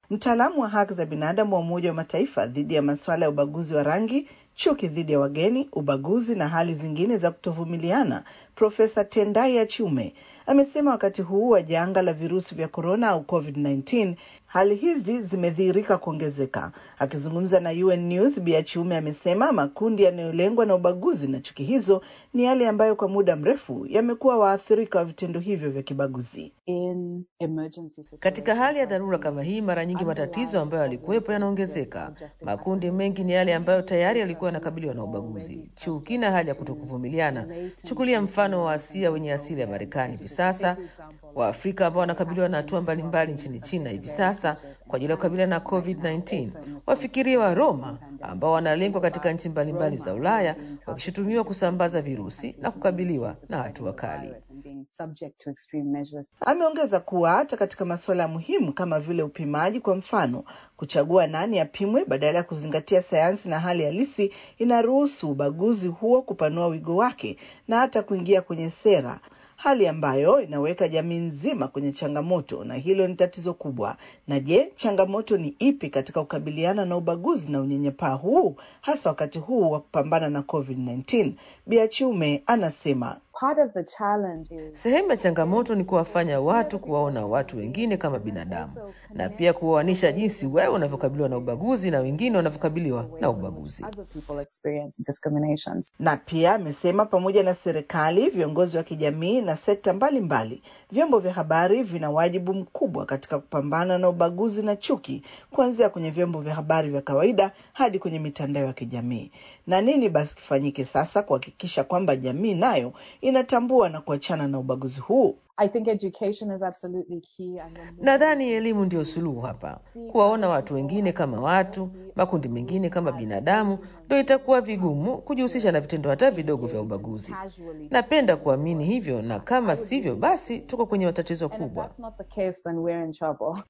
Mtaalamu wa haki za binadamu wa Umoja wa Mataifa dhidi ya masuala ya ubaguzi wa rangi, chuki dhidi ya wageni, ubaguzi na hali zingine za kutovumiliana, Profesa Tendai Achiume amesema wakati huu wa janga la virusi vya korona au COVID-19 hali hizi zimedhihirika kuongezeka. Akizungumza na UN News, Bi Achiume amesema makundi yanayolengwa na ubaguzi na chuki hizo ni yale ambayo kwa muda mrefu yamekuwa waathirika wa vitendo hivyo vya kibaguzi. In emergency Katika hali ya dharura kama hii, mara nyingi matatizo ambayo yalikuwepo yanaongezeka. Makundi mengi ni yale ambayo tayari yalikuwa yanakabiliwa na ubaguzi, chuki na hali ya kutokuvumiliana. Chukulia mfano wa Asia wenye asili ya Marekani hivi sasa, Waafrika ambao wanakabiliwa na hatua mbalimbali nchini China hivi sasa kwa ajili ya kukabiliana na COVID-19, wafikirie wa Roma ambao wanalengwa katika nchi mbalimbali za Ulaya wakishutumiwa kusambaza virusi na kukabiliwa na hatua kali. and being subject to extreme measures. Ameongeza kuwa hata katika masuala muhimu kama vile upimaji, kwa mfano, kuchagua nani apimwe badala ya kuzingatia sayansi na hali halisi, inaruhusu ubaguzi huo kupanua wigo wake na hata kuingia kwenye sera, hali ambayo inaweka jamii nzima kwenye changamoto, na hilo ni tatizo kubwa. Na je, changamoto ni ipi katika kukabiliana na ubaguzi na unyanyapaa huu, hasa wakati huu wa kupambana na COVID-19? Biachiume anasema Part of the challenge is Sehemu ya changamoto ni kuwafanya watu kuwaona watu wengine kama binadamu na pia kuwaoanisha jinsi wewe unavyokabiliwa na ubaguzi na wengine wanavyokabiliwa na ubaguzi. other people experience discriminations. na pia amesema pamoja na serikali, viongozi wa kijamii na sekta mbalimbali, vyombo vya habari vina wajibu mkubwa katika kupambana na ubaguzi na chuki, kuanzia kwenye vyombo vya habari vya kawaida hadi kwenye mitandao ya kijamii. Na nini basi kifanyike sasa kuhakikisha kwamba jamii nayo inatambua na kuachana na ubaguzi huu? I think education is absolutely key. And when we- Nadhani elimu ndio suluhu hapa. Kuwaona watu wengine kama watu, makundi mengine kama binadamu, ndio itakuwa vigumu kujihusisha na vitendo hata vidogo vya ubaguzi. Napenda kuamini hivyo, na kama sivyo, basi tuko kwenye tatizo And if kubwa. that's not the case, then we're in trouble.